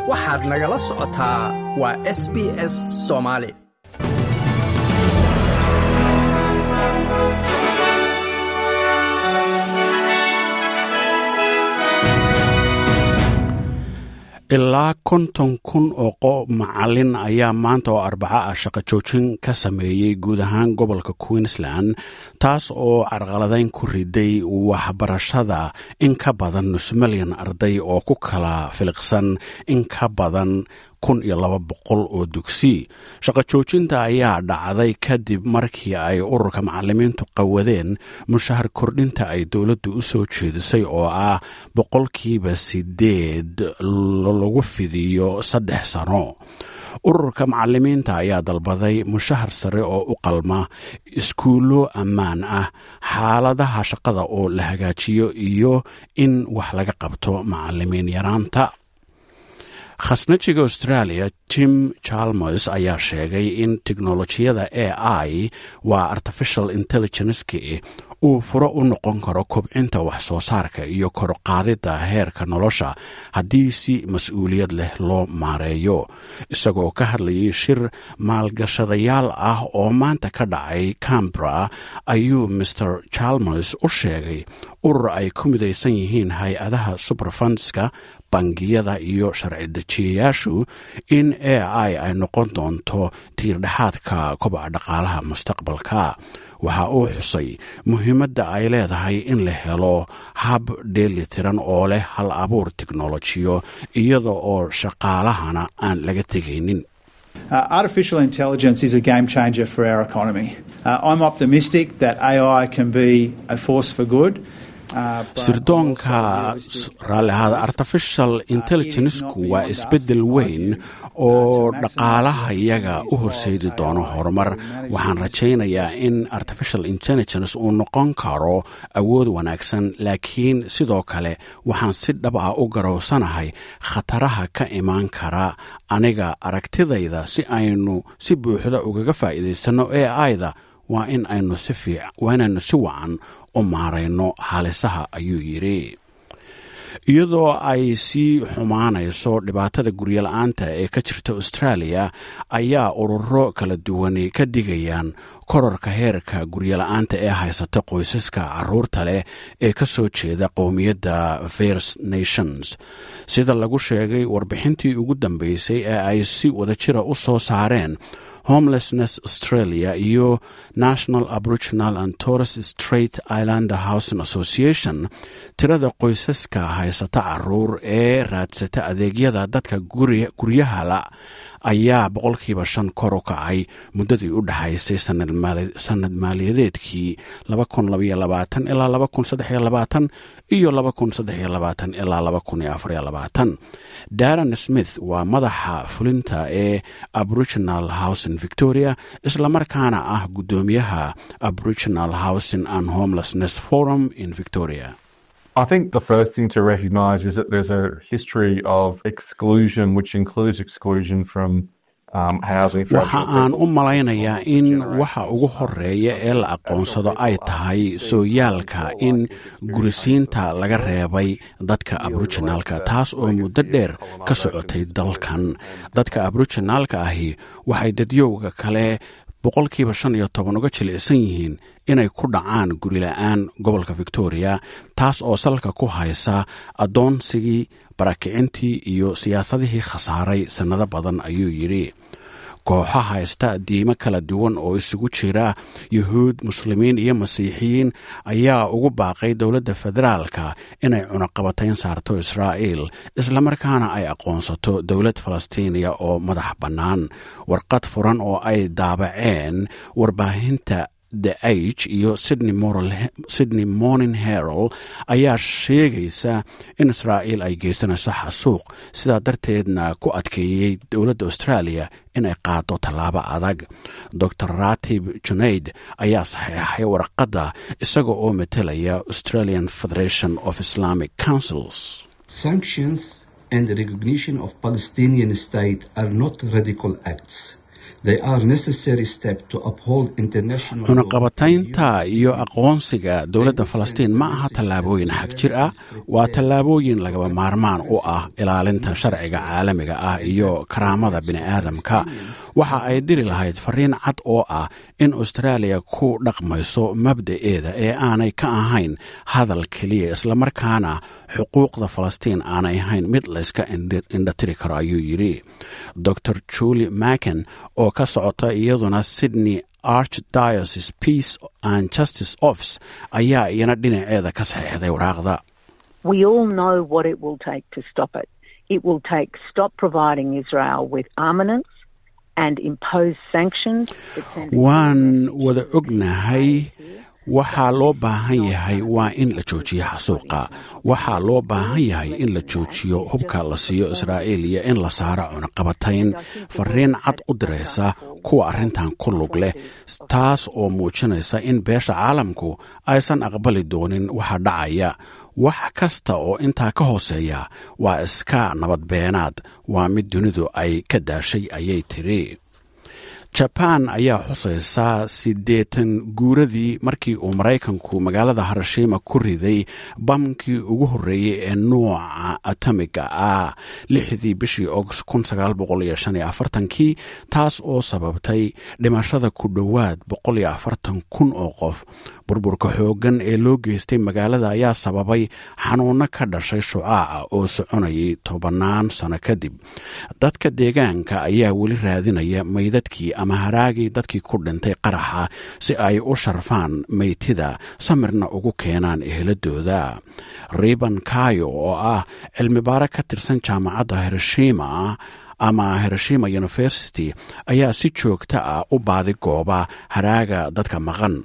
waxaad nagala socotaa waa s b s soomaali ilaa konton kun oo macalin ayaa maanta oo arbaco ah shaqo joojin ka sameeyey guud ahaan gobolka queensland taas oo carqaladayn ku riday waxbarashada in ka badan nus milyan arday oo ku kala filiqsan in ka badan kun iyo laba boqol oo dugsi shaqo joojinta ayaa dhacday kadib markii ay ururka macalimiintu qawadeen mushahar kordhinta ay dowladdu u soo jeedisay oo ah boqolkiiba sideed lagu fidiyo saddex sano ururka macalimiinta ayaa dalbaday mushahar sare oo u qalma iskuullo ammaan ah xaaladaha shaqada oo la hagaajiyo iyo in wax laga qabto macalimiin yaraanta khasnajiga australia tim chalmers ayaa sheegay in teknolojiyada a i waa artificial intelligenceki uu furo u noqon karo kobcinta wax soo saarka iyo korqaadida heerka nolosha haddii si mas-uuliyad leh loo maareeyo isagoo ka hadlayay shir maalgashadayaal ah oo maanta ka dhacay cambra ayuu mer chalmers u sheegay urur ay ku midaysan yihiin hay-adaha superfundska bangiyada iyo sharci dejiyayaashu in a i ay noqon doonto tiirdhexaadka kobaca dhaqaalaha mustaqbalka waxa uu xusay muhiimadda ay leedahay in la helo hab dheeli tiran oo leh hal abuur teknolojiyo iyada oo shaqaalahana aan laga tegaynin Uh, artificial intelligence is a game changer for our economy. Uh, I'm optimistic that AI can be a force for good. sirdoonka raallihaada artificial intelligencku waa isbeddel weyn oo dhaqaalaha iyaga u horseedi doono horumar waxaan rajaynayaa in artificial intelligence uu noqon karo awood wanaagsan laakiin sidoo kale waxaan si dhab ah u garowsanahay khataraha ka imaan kara aniga aragtidayda si aynu si buuxda ugaga faa'iidaysanno e aida waa in aynu waa inaynu si wacan u maarayno haalisaha ayuu yidhi iyadoo ay sii xumaanayso dhibaatada guryola-aanta ee ka jirta australia ayaa ururo kala duwani ka digayaan kororka heerka guryola-aanta ee haysata qoysaska caruurta leh ee ka soo jeeda qowmiyadda first nations sida lagu sheegay warbixintii ugu dambeysay ee ay si wadajira u soo saareen homelessness australia iyo national aboriginal and torres straight islander housing association tirada qoysaska haysata caruur ee raadsata adeegyada dadka guryahala ayaa boqolkiiba shan kor u kacay muddadii u dhexaysay sanad maaliyadeedkii ilaa iyo ilaa daran smith waa madaxa fulinta ee aboriginal housing victoria islamarkaana ah guddoomiyaha aboriginal housing and homelessness forum in victoria I think the first thing to recognise is that there's a history of exclusion, which includes exclusion from waxa aan u malaynayaa in waxa ugu horeeya ee la aqoonsado ay tahay sooyaalka in gurisiinta laga reebay dadka aboriginaalka taas oo muddo dheer ka socotay dalkan dadka aboriginaalka ahi waxay dadyowga kale boqolkiiba shan iyo toban uga jilicsan yihiin inay ku dhacaan gurila'aan gobolka victoria taas oo salka ku haysa addoonsigii barakicintii iyo siyaasadihii khasaaray sannado badan ayuu yidhi kooxo haysta diimo kala duwan oo isugu jira yuhuud muslimiin iyo masiixiyiin ayaa ugu baaqay dowladda federaalka inay cunaqabatayn saarto israa'iil islamarkaana ay aqoonsato dowlad falastiiniya oo madax bannaan warqad furan oo ay daabaceen warbaahinta the age iyo sydney morning herald ayaa sheegaysa in israa'iil ay geysanayso xasuuq sidaa darteedna ku adkeeyey dowladda australia inay qaado tallaabo adag dor ratib junaid ayaa saxeexay warqadda isaga oo matelaya australian federation of islamic councils and the recognition of Palestinian state are not radical acts. cunaqabataynta iyo aqoonsiga dowladda falastiin ma aha tallaabooyin xag jir ah waa tallaabooyin lagaba maarmaan u ah ilaalinta sharciga caalamiga ah iyo karaamada bini'aadamka waxa ay diri lahayd fariin cad oo ah in austraaliya ku dhaqmayso mabda'eeda ee aanay ka ahayn hadal keliya islamarkaana xuquuqda falastiin aanay ahayn mid layska indhatiri karo ayuu yidhi dor julie macken oo ka socota iyaduna sydney archdiocese peace and justice office ayaa iyana dhinaceeda ka saxiixday waraaqda waan wada ognahay waxaa loo baahan yahay waa in la joojiyo xasuuqa waxaa loo baahan yahay in la joojiyo hubka la siiyo israa'iil iyo in la saaro cunaqabatayn fariin cad u diraysa kuwa arrintan ku lug leh taas oo muujinaysa in beesha caalamku aysan aqbali doonin waxa dhacaya wax kasta oo intaa ka hooseeya waa iska nabadbeenaad waa mid dunidu ay ka daashay ayay tiri jabaan ayaa xusaysaa siddeetan guuradii markii uu maraykanku magaalada harashima ku riday bamkii ugu horreeyey ee nuuca atomiga ah lixdii bishii august kii taas oo sababtay dhimashada ku dhowaad kun oo qof burburka xooggan ee loo geystay magaalada ayaa sababay xanuunno ka dhashay shucaaca oo soconayay tobannaan sano kadib dadka deegaanka ayaa weli raadinaya maydadkii ama haraagii dadkii ku dhintay qaraxa si ay u sharfaan meytida samirna ugu keenaan eheladooda riban kayo oo ah cilmibaare ka tirsan jaamacadda hiroshima ama hiroshima university ayaa si joogta ah u baadi gooba haraaga dadka maqan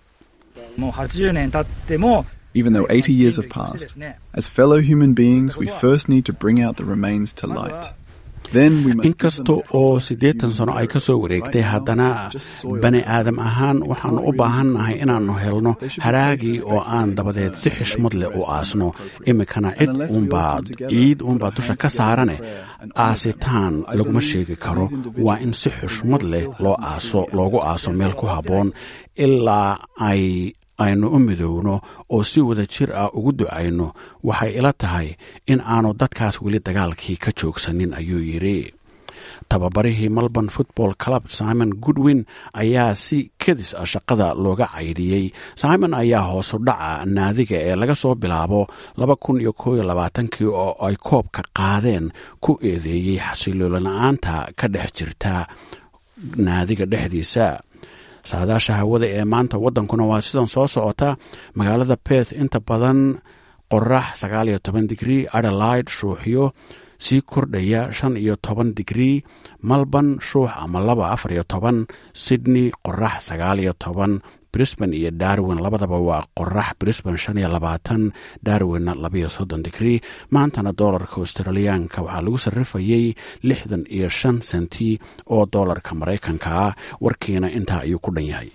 Even though 80 years have passed, as fellow human beings, we first need to bring out the remains to light. inkasta oo siddeetan sano ay ka soo wareegtay haddana bani aadam ahaan waxaannu u baahannahay inaannu helno haraagii oo aan dabadeed si xishmad leh u aasno iminkana cid uunbaa ciid uunbaa dusha ka saarane aasitaan laguma sheegi karo waa in si xushmad leh loo aaso loogu aaso meel ku habboon ilaa ay aynu u midowno oo si wada jir ah ugu ducayno waxay ila tahay in aanu dadkaas weli dagaalkii ka joogsanin ayuu yidhi tababarihii melbourne football club simon goodwin ayaa si kedis ah shaqada looga caydhiyey simon ayaa hoosu dhaca naadiga ee laga soo bilaabo kii oo ay koobka qaadeen ku eedeeyey xasiloolala-aanta ka dhex jirta naadiga dhexdiisa saadaasha hawada ee maanta waddankuna waa sidan soo socota magaalada beth inta badan qorax sagaaliyo toban digrii adelaide shuuxyo sii kordhaya shan iyo toban digrii malborn shuux ama laba afar iyo toban sydney qorax sagaaliyo toban brisban iyo darwin labadaba waa qorax brisban shan iyo labaatan darwinna labayo soddon digrii maantana doolarka australiyaanka waxaa lagu sarrifayey lixdan iyo shan senti oo doolarka maraykanka ah warkiina intaa ayuu ku dhan yahay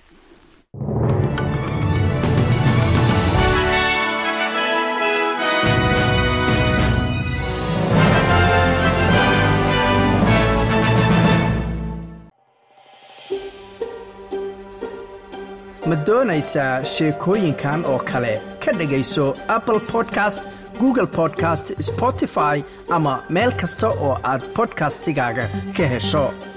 ma doonaysaa sheekooyinkan oo kale ka dhegayso apple podcast google podcast spotify ama meel kasta oo aad bodkastigaaga ka hesho